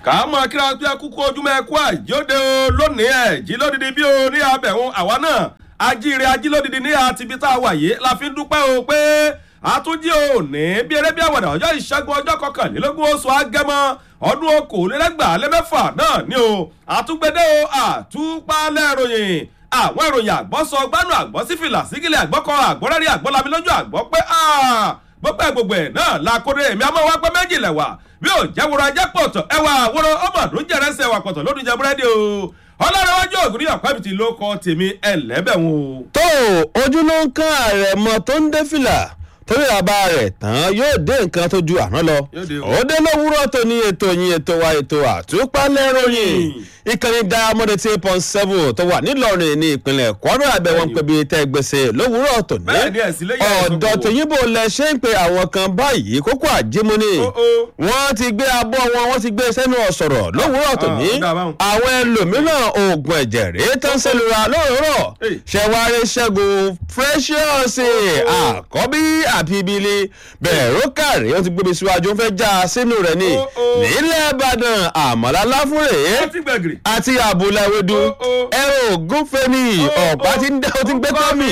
ká mọ kíra pé kúkú ojúmọ́ ẹkú àìjóde o lónìí ẹ̀ jí lódìdí bí o ní abẹ̀hún àwa náà ajíire ajílódìdí ní àtibí tá a wà yìí la fi ń dúpẹ́ o pé àtúnjí òní bí eré bí àwàdà ọjọ́ ìṣẹ́gun ọjọ́ kọkànlélógún oṣù agẹmọ ọdún okòólélẹ́gbàá lẹ́mẹ́fà náà ni o àtúgbẹ́dẹ́ o àtúpalẹ̀ ìròyìn àwọn ìròyìn àgbọ̀sọ gbánú àgbọ̀sífìlà sígìlẹ̀ àgbọ̀kọ àgbọ̀rẹ́rì àgbọ̀lami lójú àgbọ̀ pé gbogbo ẹ̀ gbogbo ẹ̀ náà la kórè èmi àmọ́ wá pé méjì lẹ̀wà bí ò jẹ́ wúrọ̀ ajẹ́ pọ̀tọ̀ ẹwà àwòrán ọmọdún jẹrẹsẹ̀ wà pọ̀tọ̀ lódún jẹ búrẹ́dì o ọlọ́run ògùn ní ọ̀pẹ́bìtì ló kọ́ tèmi ẹlẹ́bẹ̀wọ̀n. tó ojú ló ń kán ààrẹ mọ tó ń dé fìlà torí àbá rẹ̀ tán yóò dé nǹkan tó ju àná lọ ó dé lówùúrọ̀ tó ní ètò yín ètò wa ètò àtúpalẹ̀ ròyìn ìkànnì diamond eight point seven tó wà nílọrin ní ìpínlẹ̀ kwara àbẹ̀wò ń pẹ̀bi tẹ́ gbèsè lówùúrọ̀ tó ní ọ̀dọ̀ tòyìnbó lẹ ṣe ń pe àwọn kan báyìí kókó àjímúni wọ́n ti gbé abọ́ wọn wọ́n ti gbé sẹ́nu ọ̀sọ̀rọ̀ lówùúrọ̀ tó ní àwọn ẹlòmíràn oògùn ẹ̀jẹ̀ rèé tán sẹ́lura lówùúrọ̀ ṣẹ̀wárí ṣẹ́gun precious àkọ́bí àbíbílì bẹ̀rù kàrí wọ́n ti gbé mi síwájú fẹ́ já sínú rẹ̀ ni nílẹ̀ ìbàdàn àmàlà láfúrè àti àbúlà ewédú ẹ̀rọ ògúnfẹ́mi ọ̀pá ti ń dá o ti ń gbé tọ́mì.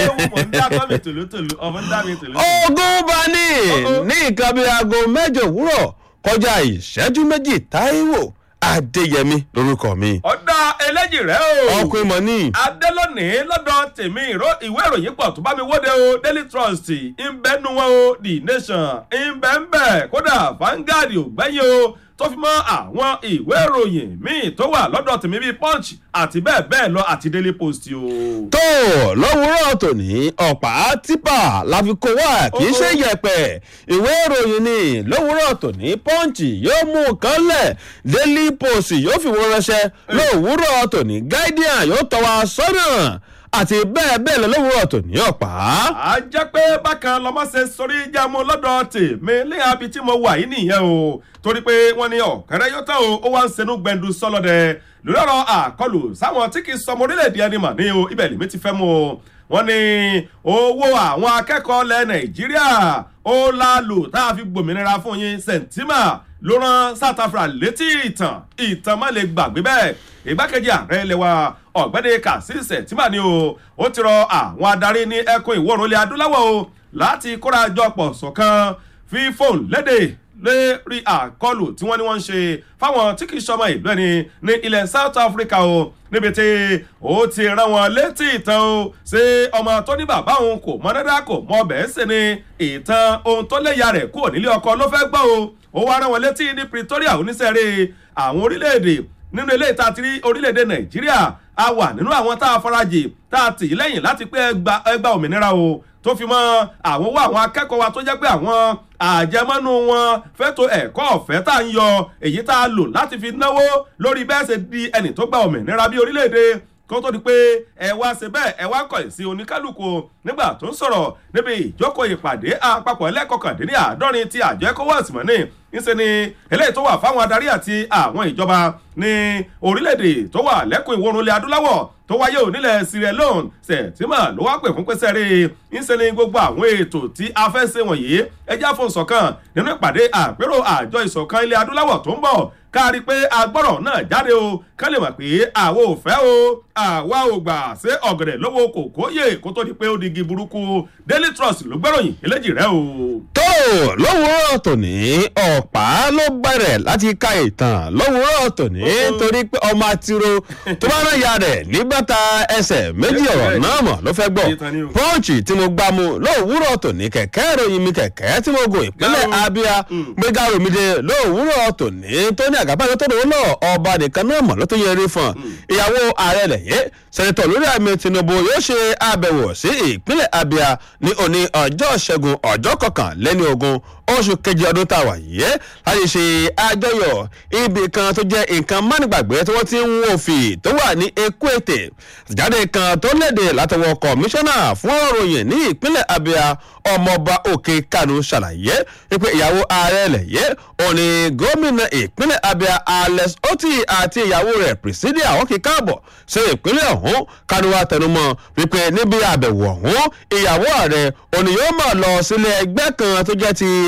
ogun bani ní nǹkan bíi aago mẹ́jọ òwúrọ̀ kọjá ìṣẹ́jú méjì táíwò adéyẹmí lorúkọ mi. ọ̀dà eléjì rẹ̀ o. ọkùnrin mọ̀ ní. adélọ́nìí lọ́dọ̀ tèmi ìwé ìròyìn pọ̀ tó bá mi wóde o daily trust ìbẹ́nu wọn o the nation ìbẹ́ńbẹ́ kódà Vanguard ò gbẹ́yìn o tó fi mọ́ àwọn ìwé ìròyìn míì tó wà lọ́dọ̀ tèmi bíi punch àti bẹ́ẹ̀ bẹ́ẹ̀ lọ àti daily post o. tó lówùúrọ̀ tòní ọ̀pá tipa la fi kó wá kì í ṣe yẹ̀pẹ̀ ìwé ìròyìn ni lówùúrọ̀ tòní punch yóò mú nǹkan lẹ̀ daily post yóò fi wọ́n ránṣẹ́ lówùúrọ̀ tòní guardian yóò tọ́ wa sọ́nà àti bẹ́ẹ̀ bẹ́ẹ̀ lọ lówùúrọ̀ tó ní ọ̀pá. a jẹ́ pé bákan lọ́mọ ṣe sórí jámu lọ́dọ̀ tèmi ní abi tí mo wà yìí nìyẹn o torí pé wọ́n ní ọ̀kẹ́rẹ́ yóò tán o ó wá ń senú gbẹ̀ndu sọ́lọ́dẹ lórí ọ̀rọ̀ àkọlù sáwọn tí kì í sọmọ orílẹ̀-èdè ẹni mà ní o ibẹ̀ lèmi ti fẹ́ mu o wọ́n ní owó àwọn akẹ́kọ̀ọ́ lẹ nàìjíríà ó lálù tá a fi gbòmìnira fún yín sẹ̀ǹtìmà ló rán south africa létí ìtàn ìtàn má lè gbàgbé bẹ́ẹ̀ ìgbákejì ààrẹ ilẹ̀ wa ọ̀gbẹ́ni kàṣíṣẹ̀ tí mà ní o ó ti rọ àwọn adarí ní ẹkùn ìwọ̀rùn ilẹ̀ adúláwọ̀ o láti kóra jọ pọ̀ ṣọ̀kan fi fóònù léde lórí àkọlù tí wọ́n ní wọ́n ń ṣe fáwọn tí kì í ṣọmọ ìlú ẹni ní ilẹ̀ south africa o níbi tí ó ti rán wọn létí ìtàn o ṣé ọmọ tó ní bàbá òun kò mọ dáadáa kò mọ bẹ́ẹ̀ sì ni ìtàn ohun tó léya rẹ̀ kúrò nílé ọkọ ló fẹ́ gbọ́ o ó wá rán wọn létí ní pretoria oníṣẹ́rẹ́ àwọn orílẹ̀-èdè nínú ilé ìta ti rí orílẹ̀-èdè nàìjíríà a wà nínú àwọn tá a farajì tá a tì í lẹ́yìn láti pé ẹgbà òmìnira o tó fi mọ́ àwọn owó àwọn akẹ́kọ̀ọ́ wa tó jẹ́ pé àwọn àjẹmọ́nú wọn fẹ́tò ẹ̀kọ́ ọ̀fẹ́ tá a ń yọ èyí tá a lò láti fi náwó lórí bẹ́ẹ̀ ṣe di ẹni tó gba òmìnira bí orílẹ̀-èdè kó tó di pé ẹ wá ṣe bẹ́ẹ̀ ẹ wá kọ̀ sí oníkálukú nígbà tó ń sọ̀rọ̀ níbi ìjókòó ìpàdé àpapọ̀ ẹlẹ́kọ̀kàndínní àádọ́rin ti àjọ ecowas mọ́ ní ńṣe ni eléyìí tó wà fáwọn adarí àti àwọn ìjọba ní orílẹ̀-èdè tó wà lẹ́kùn ìwọ̀rùn ilẹ̀ adúláwọ̀ tó wáyé ò nílẹ̀ Sierra Leone sẹ̀tìmọ̀ ló wá pè fún pẹ́sẹ́ rí ńṣe ni gbogbo àwọn ètò tí a fẹ́ ṣe wọ̀nyí ẹjẹ́ fún ìṣọ̀kan nínú ìpàdé àpérò àjọ ìṣọ̀kan ilẹ̀ adúláwọ̀ tó ń bọ̀ kárí pé agbọ́rọ̀ náà jáde o kán lè mọ̀ pé àwa ò fẹ́ o àwa ò gbà ṣé ọ̀gẹ̀dẹ̀ lówó kòkó yè kó tó di pé ó di igi burúkú Daily Trust ló gbẹ́ròyìn eléjì rẹ o. tó lówùúrọ̀ tòní ọ̀pá ló bẹ̀rẹ̀ láti ka ìtàn lówùúrọ̀ tòní torí pé ọmọ àtiró tó bá rán ya rẹ̀ nígbàtà ẹsẹ̀ méjì ọ̀rọ̀ náà mọ̀ ló fẹ́ gbọ́ pọ́ǹchì tí mo gbá mu lówùúrọ̀ tòní kẹ̀kẹ́ ìròyìn mi kẹ̀kẹ́ tí mo gùn ìpínlẹ̀ Abia gbéga romide lówùúrọ̀ tòní tó ní àgàbàgbé tó dòwó lọ ọba nìkan náà mọ̀ ló tó yẹ rí fún ìyàwó ààrẹ lẹ̀yẹ́ sẹ́nitọ̀ lórí àmì Tinubu yóò ṣe àbẹ̀wò sí ìpínlẹ̀ Abia ní òní ọjọ́ ṣẹ́gun ọjọ́ kọkànlélẹ́ni ogún oṣù kejì ọdún tá a wà yìí láti ṣe àjọyọ̀ ibì kan tó jẹ́ nǹkan mánigbàgbé tí wọ́n ti ń wo fì tó wà ní Ekwete jáde kan tó léde látọwọ́ kọmíṣánná fún òròyìn ní ìpínlẹ̀ Abia ọmọọba Òkè Kanu ṣàlàyé wípé ìyàwó ààrẹ lẹ̀yẹ́ òní gómìnà ìpínlẹ̀ Abia Alex Oti àti ìyàwó rẹ̀ Presidia àwọn kì í káàbọ̀ sí ìpínlẹ̀ ọ̀hún Kanu wa tẹnumọ́ wípé níbi àbẹ̀wò ọ̀hún ìyàwó ààrẹ òní yóò máa lọ sílé ẹgbẹ́ kan tó jẹ́ ti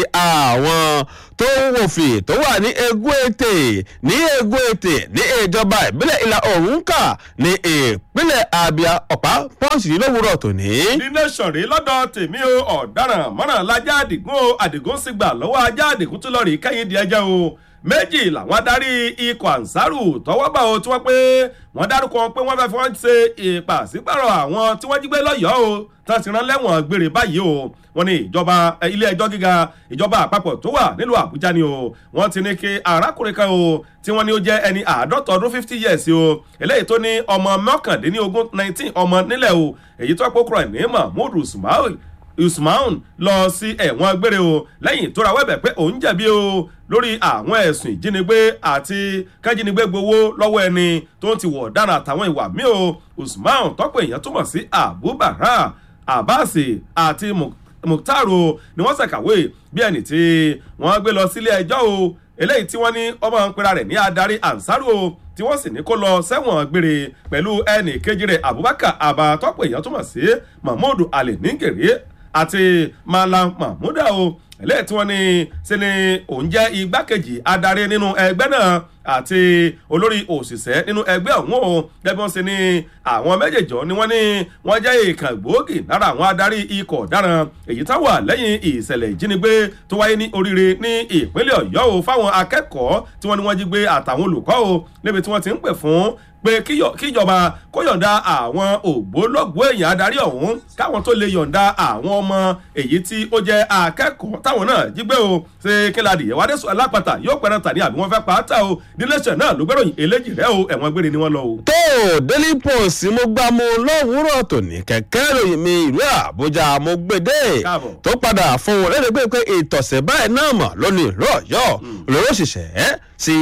àwọn tó ń wòfì tó wà ní egún ètè ní egún ètè ní ìjọba ìbílẹ̀ ìlà oòrùn kà ní ìpínlẹ̀ abia ọ̀pá pọ́ǹsì lówùrọ̀ tòní. ní nation rí lọ́dọ̀ tèmi o ọ̀daràn mọ́ràn lajá àdìgún o àdìgún sì gbà lọ́wọ́ ajá àdìgún tó lọ rí kẹ́yìn di ẹjẹ́ o méjì làwọn adarí ikọ̀ ansaru tọwọ́ bá o tí wọ́n pé wọ́n dárúkọ pé wọ́n fẹ́ fi wọ́n ṣe ìpàsípàrọ̀ àwọn tí wọ́n jí gbé lọ́yọ̀ọ́ o tán ti rán lẹ́wọ̀n gbére báyìí o wọ́n ní ìjọba ilé ẹjọ́ gíga ìjọba àpapọ̀ tó wà nílùú àbújá ni o wọ́n ti ní kí arákùnrin kan o tí wọ́n ní ó jẹ́ ẹni àádọ́ta ọdún fifty years o eléyìí tó ní ọmọ mọ́kàndínlógún nineteen ọmọ nílẹ̀ o èyí tó pokùrọ̀ ní mahmood usman usman lọ sí ẹ̀wọ̀n gbére o lẹ́yìn tó ra wẹ́bẹ̀ pé òun jẹ̀bi o lórí àwọn ẹ̀sùn ìjínigbé àti kájínigbé gbowó lọ́wọ́ ẹni tó ń ti wọ̀ ọ̀daràn àtàwọn ìwà míì o usman tọ́pọ̀ èèyàn túmọ̀ sí abubakar abbas àti muktaro ni wọ́n ṣàkàwé bí ẹni tí wọ́n gbé lọ sílé ẹjọ́ o eléyìí tí wọ́n ní ọmọ ìpínlẹ̀ rẹ̀ ní adarí ansaru o tí wọ́n sì ní kó lọ sẹ́wọ̀n gbére pẹ̀lú ẹnì kejì rẹ̀ abubakar abba tọ́pọ̀ èèyàn túmọ̀ sí mahmood ali ningere àti malam mahmuda o eléyìí tí wọ́n ní sí ni òun jẹ́ igbákejì adarí nínú ẹgbẹ́ náà àti olórí òṣìṣẹ́ nínú ẹgbẹ́ ọ̀hún o gẹ́gẹ́ bí wọ́n ṣe ní àwọn méjèèjì ni wọ́n ní wọ́n jẹ́ ìkàn gbòógì lára àwọn adarí ikọ̀ ọ̀daràn èyí tá wà lẹ́yìn ìṣẹ̀lẹ̀ ìjínigbé tó wáyé ní oríire ní ìpínlẹ̀ ọ̀yọ́ o fáwọn akẹ́kọ̀ọ́ tí wọ́n ní wọ́n jí gbé àtàwọn olùkọ́ o níbi tí wọ́n ti ń pè fún pé kíjọba kó yọ̀ǹda àwọn ògbólógbòó èèyàn adarí ọ̀hún káwọn tó lè yọ̀ǹda àwọn ọmọ èyí tí ó jẹ́ akẹ́kọ̀ọ́ táwọn náà jí gbé o ṣe kíladì ìwádìí alápàtà yóò pẹ́rẹ́ tà ní àbí wọ́n fẹ́ pa á tà o níléeṣẹ́ náà ló gbẹ́ròyìn eléjì rẹ o ẹ̀wọ̀n gbére ni wọ́n lọ o. tó daily post mo gbá mo lówùúrọ̀ tòní kẹ̀kẹ́ ìròyìn mi ìlú àbújá mo gbèdé Káàbọ̀. tó padà fún un lẹ́nu pé ìtọ̀sẹ̀ báyìí náà mọ̀ lónìí ìlú ọ̀yọ́ lóró òṣìṣẹ́ sí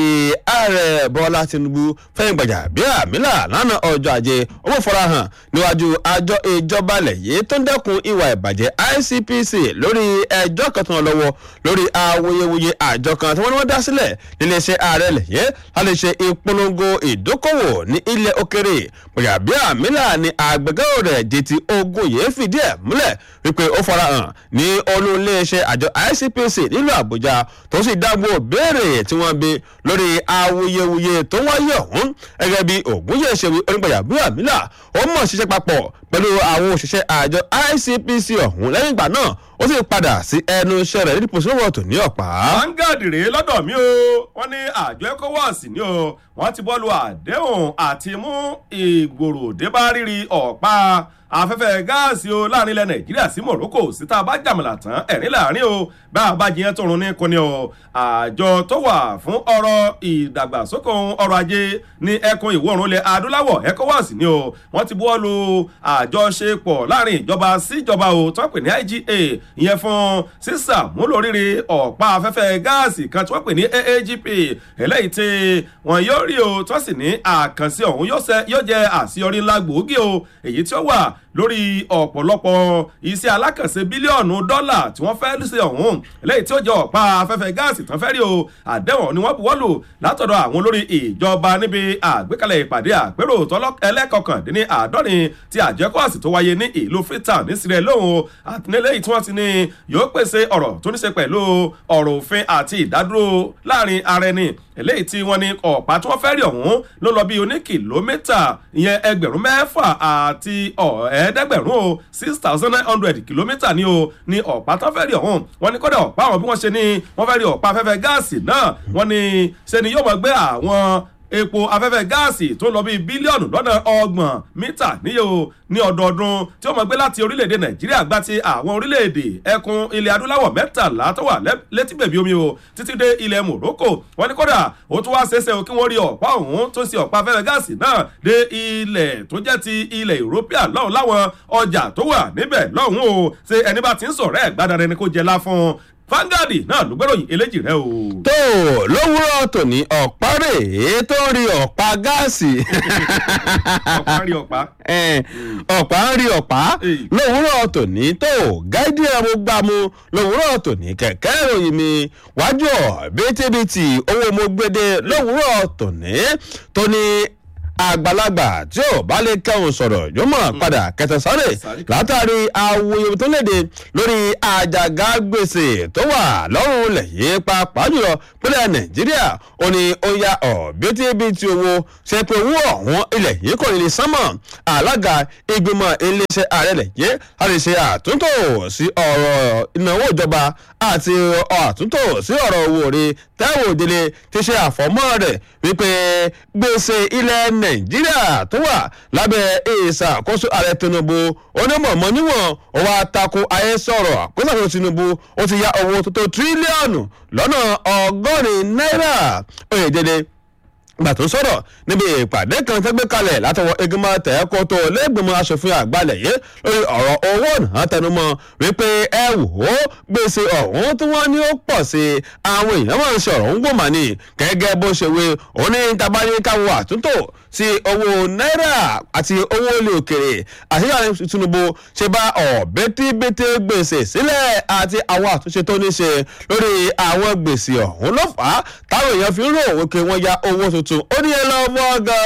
ààrẹ bọ́lá tinubu fẹ́yìn gbàjà bí àmìlà lánàá ọjọ́ ajé owó farahàn níwájú àjọ ìjọba ilẹ̀ yìí tó ń dẹ́kun ìwà ìbàjẹ́ icpc lórí ẹjọ́ kan tó ń lọ lọ́wọ́ lórí awuyewuye àjọ kan tí wọ́n ní wọ́n dá sílẹ̀ níléeṣẹ́ ààrẹ ilẹ̀ yìí láti ṣe ìpolongo ìdókòwò ní ilẹ̀ òkèrè gbàjà bí àmìlà ni àgbẹ̀gẹ́rò rẹ̀ jẹ́tì ogun yìí fìdí ẹ̀ múlẹ̀ wípé ó farahàn ní olú iléeṣẹ́ àjọ icpc nílùú àbújá tó sì dágbò béèrè tí wọ́n bí lórí awuyewuye tó wáyé ọ̀hún gẹ́gẹ́ bí ògúnyẹ̀ ṣe wí onígbàyà bí àmìlà ó mọ̀ ṣiṣẹ́ papọ̀ pẹ̀lú àwọn òṣìṣẹ́ àjọ icpc ọ̀hún lẹ́yìn ìgbà náà ó sì padà sí ẹnu iṣẹ́ rẹ̀ nídìí pòṣíwọ̀ tó ní ọ̀pá. vanguard rèé lọ́dọ̀ mi o wọ́n ní àjọ ecowas ni o wọ́n ti bọ́ọ̀lù àdéhùn àti mú ìgbòrò débá rírí ọ̀pá afẹ́fẹ́ gáàsì o láàrin ilẹ̀ nàìjíríà sí morocco síta bá jàmùlà tán ẹ̀rín láàrin o bá a bá jiyàn tó run ní kọ́ni o àjọ tó wà fún ọrọ̀ ìdàgbàsókè ọrọ̀ ajé ní ẹkùn ìwọ̀ oòrùn ilẹ̀ adúláwọ̀ ecowas ni o wọ́n ti bọ́ọ̀lù àjọṣepọ̀ láàrin ìjọba síjọba o tó ń pè ní iga ìyẹn fún sísàmúlò rírì ọ̀pá afẹ́fẹ́ gáàsì kan tí wọ́n pè ní aagp eléyìí tí wọ́n yóò rí o tó sì ní àkànṣe ọ̀hún yóò ṣe- yóò jẹ́ àṣeyọrí ńlá gbòógì o èyí tí ó wà lórí ọ̀pọ̀lọpọ̀ iṣẹ́ alákànṣe bílíọ̀nù dọ́là tí wọ́n fẹ́ ṣe ọ̀hún eléyìí tí ó jẹ́ ọ̀pá afẹ́fẹ́ gáàsì tán fẹ́ rí o àdéhùn ni wọ́n buwọ́ lù látọ̀dọ̀ àwọn olórí ìjọba níbi àgbékalẹ̀ ìpàdé àpérò tọ́lọ́ ẹlẹ́kọ̀kàndínní àádọ́rin ti àjẹkọ́àsì tó wáyé ní ìlú freetown ní sierra leone o àtìlẹ́yìn tí wọ́n ti ní yóò pèsè ọ̀rọ̀ tó ní ṣe pẹ̀lú ọ̀rọ̀ òfin àti ìdádúró láàrin ara ẹni eléyìí tí wọ́n ní ọ̀pá tí wọ́n fẹ́ rí ọ̀hún ló lọ bí oní kìlómítà ìyẹn ẹgbẹ̀rún mẹ́fà àti ẹ̀ẹ́dẹ́gbẹ̀rún o six thousand nine hundred kìlómítà ni o ní ọ̀pá tó fẹ́ rí ọ̀hún wọ́n ní kọ́dà ọ̀pá àwọn bí wọ́n ṣe ní wọ́n fẹ́ rí ọ̀pá afẹ́fẹ́ gáàsì náà wọ́n ní ṣe ni yóò mọ̀ gbé àwọn epo afẹ́fẹ́ gáàsì tó ń lọ bíi bílíọ̀nù lọ́nà ọgbọ̀n mítà níye o ní ọdọọdún tí ó mọ̀ gbé láti orílẹ̀-èdè nàìjíríà gbá ti àwọn orílẹ̀-èdè ẹkùn ilẹ̀ adúláwọ̀ mẹ́tàlá tó wà lẹ́- létí bèbí omi o títí dé ilẹ̀ morocco wọ́n ní kódà ó tún wá ṣeéṣe o kí wọ́n rí ọ̀pá ọ̀hún tó ń ṣe ọ̀pá afẹ́fẹ́ gáàsì náà dé ilẹ̀ tó jẹ́ ti ilẹ̀ european lọ́hùn láwọn ọjà tó wà níbẹ̀ lọ́hùn o ṣe ẹni bá ti ń sọ̀rọ̀ ẹ̀ gbádàá ẹni kó jẹ láfún Vanguard náà ló gbẹ́ròyìn eléjì rẹ o. tó lówùúrọ̀ tòní ọ̀pá rèé tó ń rí ọ̀pá gáàsì ọ̀pá rí ọ̀pá. Eh, ọ̀pá ń rí ọ̀pá Èyí. lówùúrọ̀ tòní tó gáídì ẹ̀rọ gbàmú lówùúrọ̀ tòní kẹ̀kẹ́ ìròyìn mi wájú ọ̀ bítíbitì owó mo gbéde lówùúrọ̀ tòní tó ní àgbàlagbà tí ò bá lè kẹ́hùn sọ̀rọ̀ yóò mọ̀ padà kẹtẹ sáré látàrí awuyewuye tó léde lórí àjàgà gbèsè tó wà lọ́rùn ilẹ̀ yìí pàápàá jùlọ pínlẹ̀ nàìjíríà ó ní ó ya ọ̀bítíbitì owó ṣe pé owó ọ̀hún ilẹ̀ yìí kò ní lè sánmọ̀ alága ìgbìmọ̀ iléeṣẹ́ ààrẹ ilẹ̀ yìí a lè ṣe àtúntò sí ọ̀rọ̀ ìnáwó ìjọba àti àtúntò sí ọ̀rọ̀ owó orí tẹ́wọ̀ òdele ti ṣe àfọ̀mọ́ rẹ̀ wípé gbèsè ilẹ̀ nàìjíríà tó wà lábẹ́ ìṣàkóso ààrẹ tinubu onímọ̀ọ́mọ́ níwọ̀n ó wá tako ayé sọ̀rọ̀ àkóso tinubu ó ti ya owó tó tó tírílíọ̀nù lọ́nà ọgọ́rin náírà oyèdèdè gbà tó sọ̀rọ̀ níbi ìpàdé kan tó gbé kalẹ̀ látọwọ́ igunmọ̀ tẹ̀ẹ́kọ́ tó lẹ́gbẹ̀mọ asòfin àgbàlẹ̀ yìí lórí ọ̀rọ̀ owó náà tẹnumọ́ wípé ẹ wò ó gbèsè ọ̀hún tí wọ́n ní ó pọ̀ sí i àwọn èèyàn máa ń ṣe ọ̀rọ̀ ń gbòmà ní gẹ́gẹ́ bó ṣe wé òní tabani káwọ àtúntò sí owó náírà àti owó olè òkèrè àṣeyọrí tinubu ṣe bá ọ̀bẹ́tíbẹ́tẹ́ gbèsè sílẹ̀ àti àwọn àtúnṣe tó ní ṣe lórí àwọn gbèsè ọ̀hún ló fà á táwọn èèyàn fi ń rò wípé wọ́n ya owó tuntun ó ní ẹ lọ fọgàn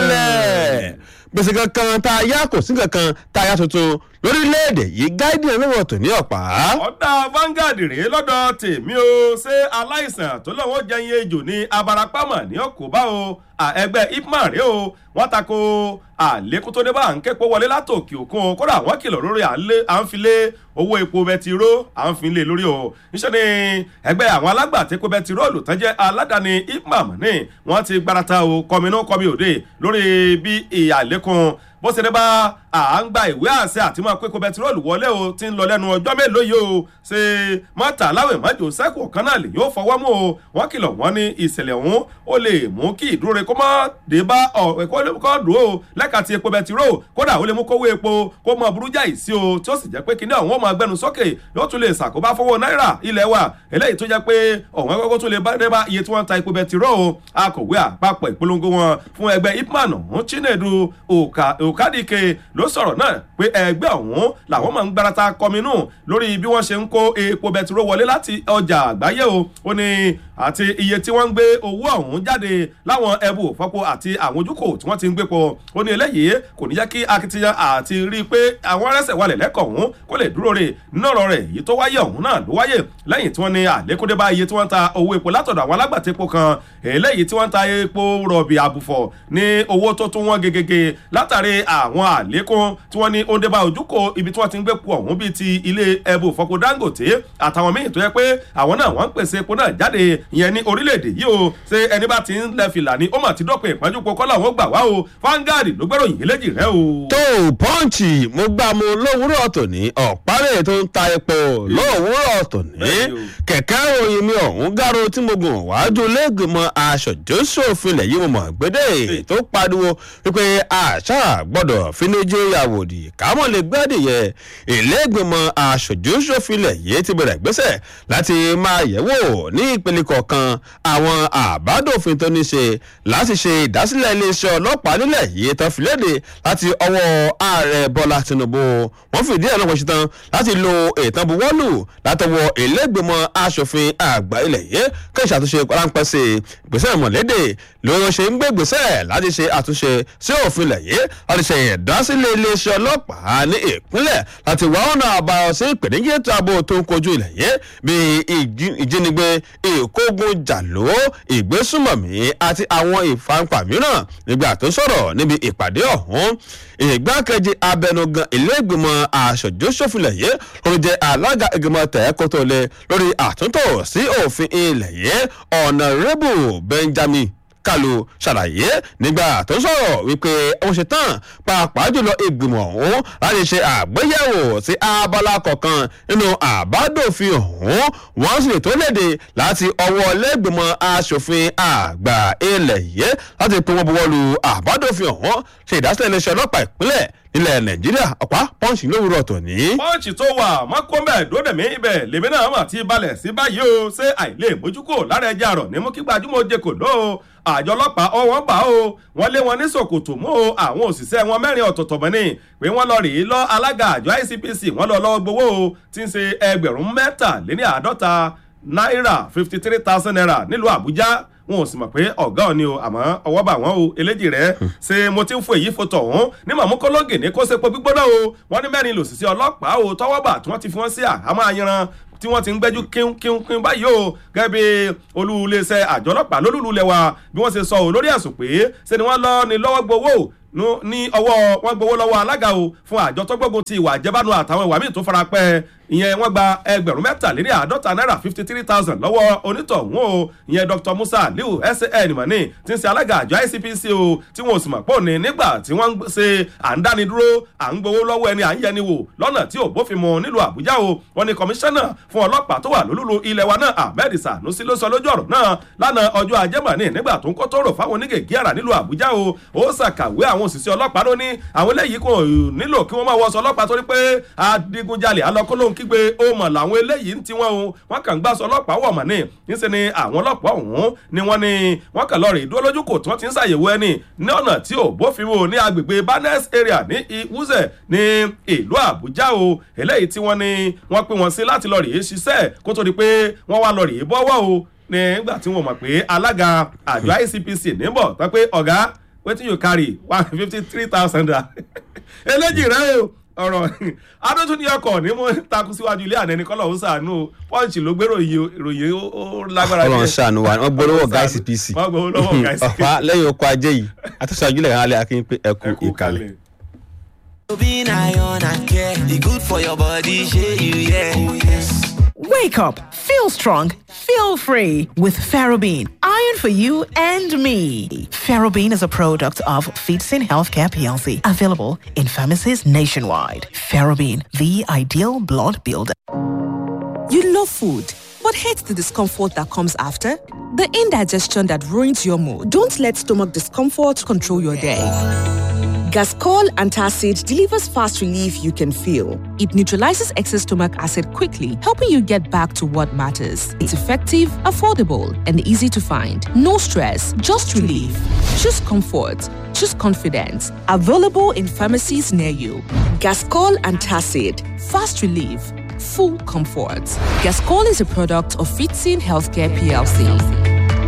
balẹ̀ gbèsè kankan tá a yá kò sí kankan tá a yá tuntun lórílẹ̀‐èdè yìí guardian lọ́wọ́ tò ní ọ̀pá. ọ̀dà Vanguard rèé lọ́dọ̀ tèmi o ṣé aláìsàn tó lọ́wọ́ jẹyin ejò ní abarapámọ̀ ní ọ̀kọ́bá o ẹgbẹ́ ipman rèé o wọ́n tako àlékún tó dé bá à ń képo wọlé látòkè òkun o kódà wọ́n kìlọ̀ lórí à ń filé owó epo bẹtiró à ń fi lé lórí o níṣẹ́ ni ẹgbẹ́ àwọn alágbàtẹ́kọ̀ bẹtiróòlù tán jẹ́ aládàáni ipman ní wọ́n ti gbarata o kọminú kọmi òde lórí bí ìyàlékún bó ṣe dé bá à ń gba ìwé àṣẹ àti máa pé kó bẹtiróòlù wọlé o ti ń lọ lẹ́nu ọjọ́ mélòó yìí o ṣe mọ́tà láwìn mọ́jọ sẹ́kù kan náà lè yóò fọwọ́ mú o wọ́n kìlọ̀ wọ́n ní ìṣẹ̀lẹ̀ ọ̀hún ó lè mú kí ìdúró rẹ̀ kó má dé bá ẹ̀kọ́ kọ́ dùn ó lẹ́ka ti epo bẹtiró kódà ó lè mú kówó epo kó mọ burú jáì sí o tí ó sì jẹ́ pé kíní ọ̀hún ó máa gbẹnu sókè yóò tún lè ṣàkóbá fowó náírà ilẹ̀ wa eléyìí tó jẹ́ pé ọ̀hún ẹgbẹ́ tún lè bá dé bá iye tí wọ́n ń ta epo bẹtiró o akọ̀wé àpapọ̀ ìpolongo wọn fún ẹgbẹ́ ipman ọ̀hún chinedu òkàdìkè ló sọ̀rọ̀ náà pé ẹgbẹ́ ọ̀hún làwọn máa ń gbárata kọminú lórí bí wọ́n ṣe ń kó epo bẹtiró wọlé láti ọjà àgbáyé o ó ní àti iye tí wọ́n ń gbé owó ọ̀hún jáde láwọn ẹbù òfọ́pọ̀ àti àwọn ojúkò tí wọ́n ti ń gbé pọ̀ ó ní eléyìí kò ní jẹ́ kí akitiyan àti rí i pé àwọn arẹ́sẹ̀ wálẹ̀ lẹ́kọ̀ọ́ ọ̀hún kó lè dúró rè nínú ọ̀rọ̀ rẹ̀ èyí tó wáyé ọ̀hún náà ló wáyé lẹ́yìn tí wọ́n ní àlékúndé bá iye tí wọ́n ń ta owó epo látọ̀dọ̀ àwọn alágbàtẹ́po kan eléyìí tí wọ́n ń ta epo rọ̀bì àbùfọ̀ ní owó tó tún wọ́n gegege látàrí àwọn àlékún tí wọ́n ní ó ń dé bá ojúkò ibi tí wọ́n ti ń gbé po ọ̀hún bíi ti ilé ẹbù fọpo dangote àtàwọn míì tó yẹ pé àwọn náà wọ́n ń pèsè epo náà jáde ìyẹn ní orílẹ̀-èdè yìí o ṣé ẹni bá ti ń lẹ fìlà ni ó mà ti dọ́pẹ́ ìpọ́njú po kọ́lá wọn gbà wá o Vanguard ló gbẹ́rò yìí léjì rẹ o. tó o pọ́ǹchì mo gbà mo lówùúrọ̀ tòní ọ̀párẹ̀ tó ń ta epo lówùúrọ̀ tòní kẹ̀kẹ́ òyìn mi ọ̀hún gáró tí mo gùn wájú lẹ́gbẹ̀mọ aṣojú-ṣòfin lẹ̀ yìí mo mọ̀ gbédè tó pariwo wípé àṣà gbọ́dọ̀ fíníjú yàwòdì kámọ́ lè gbádìyẹ ìlẹ́gbẹ̀mọ aṣojú-ṣòfin lẹ̀ yìí ti bẹ̀rẹ̀ gbèsè láti máa yẹ̀wò ní ìpele kọ̀ọ̀kan àwọn àbádòfin tó ní ṣe láti ṣe ìdásílẹ̀ iléeṣẹ́ ọlọ́pàá nílẹ̀ yìí tán fìlédè láti ọwọ́ ààrẹ bọ́lá tinubu wọ́n fìdí ẹ̀ lọ́pọ̀ ṣetán láti lo ìtàn buwọ́lù látọwọ́ ìlẹ́gbẹ̀mọ aṣòfin àgbà ilẹ̀ yìí kí ìṣàtúnṣe ráńpẹ́ sí ìgbésẹ̀ mọ̀lédè lórí ṣe ń gbé ìgbésẹ̀ láti ṣe àtúnṣe sí òfin ilẹ̀ yìí láti ṣe ìdásílẹ̀ iléeṣẹ́ ọlọ́pàá ní ìpínlẹ̀ láti wá ọ̀nà àbáyọ sí ìpèníjà ètò ààbò tó ń kojú ilẹ̀ yìí bíi ìjínigbé ìkógun jàló ìgbésùmọ̀mí àti àwọn ìfanpà mìíràn nígbà tó sọ̀rọ̀ níbi ìpàdé ọ̀hún ìgbákejì abẹnugan ilé-ìgbìmọ̀ aṣojú-ṣòfin yìí ló jẹ́ alága ìgbìmọ̀ tẹ̀ẹ́kótó lé lórí àtúntò sí òfin ilẹ̀ yìí ọ̀nàrẹ́bù benjamin kalu ṣàlàyé nígbà tó sọ̀rọ̀ wípé ó ṣe tán pàápàá jùlọ ìgbìmọ̀ ọ̀hún láti ṣe àgbéyẹ̀wò sí abala kọ̀ọ̀kan nínú àbádòfin ọ̀hún wọ́n sì tó léde láti ọwọ́ lẹ́gbìmọ̀ asòfin àgbà ilẹ̀ yìí láti pín wọn buwọ́lu àbádòfin ọ̀hún ṣe ìdásílẹ̀ iléeṣẹ́ ọlọ́pàá ìpínlẹ̀ nílẹ̀ nàìjíríà ọ̀pá pọ́ǹsì lówùrọ̀ tòní. pọ́ǹsì tó wà mọ́kànbẹ̀ dódèmí ibẹ̀ lèmi náà mà ti balẹ̀ sí báyìí o ṣé àìlè mójúkò lára ẹja rọ̀ ní mú kí gbajúmọ̀ jẹ kò ló o àjọ ọlọ́pàá ọwọ́n bá o wọ́n lé wọn ní sòkòtò mú o àwọn òṣìṣẹ́ wọn mẹ́rin ọ̀tọ̀ọ̀tọ̀ mọ́ ni pé wọ́n lọ rèé lọ alága àjọ ICPC wọ́n lọ lọ́wọ́ gbowó o tí ń ṣe ẹgbẹ̀rún mẹ́tàléní àádọ́ta náírà fifty three thousand naira nílùú àbújá wọn ò sì mọ̀ pé ọ̀gá ọ̀ ni o àmọ́ ọwọ́ bà wọ́n o eléjì rẹ̀ ṣe mo ti ń fún èyí fotò ọ̀hún ní màmúkọ́lọ́gì ní kó sepo gbígbóná o wọ́n ní mẹ́rin lòsìsẹ́ ọlọ́pàá o tọ́wọ́ bà tí wọ́n ti fi wọ́n sí àhámọ́ ayanran tí wọ́n ti ń gbẹ́jú kínkínkín báyìí o gẹ́gẹ́ bí olú iléeṣẹ́ àjọ ọlọ́pàá lólùlù lẹ́wà bí wọ́n ṣe sọ ò lórí ẹ̀sùn pé ṣe ni wọ́n lọ ní lọ́wọ́ gbowó ní ọwọ́ wọn gbowó lọ́wọ́ alága o fún àjọ tó gbógun ti ìwà àjẹbánu àtàwọn ìwà míì tó fara pẹ́ ìyẹn wọ́n gba ẹgbẹ̀rún mẹ́tàléní àádọ́ta náírà fifty three thousand lọ́wọ́ onítọ̀hún o ìyẹn dr musa aliu san mani tí ń ṣe alága àjọ icpc o tí wọn ò sì mọ̀ pọ̀ ní nígbà tí wọ́n ń ṣe à ń dánidúró à ń gbowó lọ́wọ́ ẹni à ń yẹni wò lọ́nà tí ò bófin mu nílùú àbújá o wọn ni kọmíṣánná fún ọlọ́pàá tó wà lólùlù ilẹ̀ wa náà ahmed sanusi ló sọ lójú ọ̀rọ̀ náà lánàá ọjọ́ ajé mọ̀ní nígbà tó ń kó tóró fáwọn onígègé àrà nílùú àbújá o ó ṣàkàwé àwọn òṣìṣẹ́ ọlọ́pàá ló ní àwọn eléyìí kò nílò kí wọ́n máa wọṣọ ọlọ́pàá torí pé adigunjalè alọ́kọ́lóhùn kígbe ó mọ̀ làwọn eléyìí ń tiwọn o wọ́n kàn ń gbàsọ ọlọ́pàá wọ̀ mọ̀ ní níṣẹ́ ni àwọn ọlọ́pàá ọ̀hún ni wọ́n ní wọ́n kàn lọ rè dúró lójú kò tí wọ́n ti ń ṣàyẹ̀wò ẹni ní ọ̀nà tí ò bófin mu ní agbègbè barnes area ní iwuze ní ìlú àbújá o eléyìí tí wọ́n ní wọ́n pín wọn sí láti lọ rèé ṣiṣẹ́ kó tó di pé wọ́n wá lọ rèé bọ́wọ́ o nígbà tí wọ́n mọ̀ pé alága àjọ icpc níbọ̀ tán pé ọ̀gá wetin you carry one fifty three thousand eléjì rẹ o ọ̀rọ̀ adótún ní ọkọ̀ ní mo takú síwájú ilé àná ẹni kọ́lọ̀ ń sàánú pọ́ǹchì ló gbé ròyìn ó lágbára ọlọrun ṣàánú wa wọn gbọ́ lọ́wọ́ ọ̀gá icpc wọ́n gbọ́ lọ́wọ́ ọ̀gá icpc. ọ̀pá lẹ́yìn oko ajé yìí àtúnṣe àjùlẹ̀ kan alẹ́ akínyìn pé ẹkú ẹkú ìkàlẹ̀. kalẹ̀. Being iron and care, it good for your body, shey you yeah. Oh yes. Wake up, feel strong, feel free with Ferrobene. Iron for you and me. Ferrobene is a product of Feedsin Healthcare PLC, available in pharmacies nationwide. Ferrobene, the ideal blood builder. You love food, but hate the discomfort that comes after? The indigestion that ruins your mood. Don't let stomach discomfort control your day. Gascol Antacid delivers fast relief you can feel. It neutralizes excess stomach acid quickly, helping you get back to what matters. It's effective, affordable, and easy to find. No stress, just relief. Choose comfort. Choose confidence. Available in pharmacies near you. Gascol Antacid. Fast relief. Full comfort. Gascol is a product of Fitzin Healthcare PLC.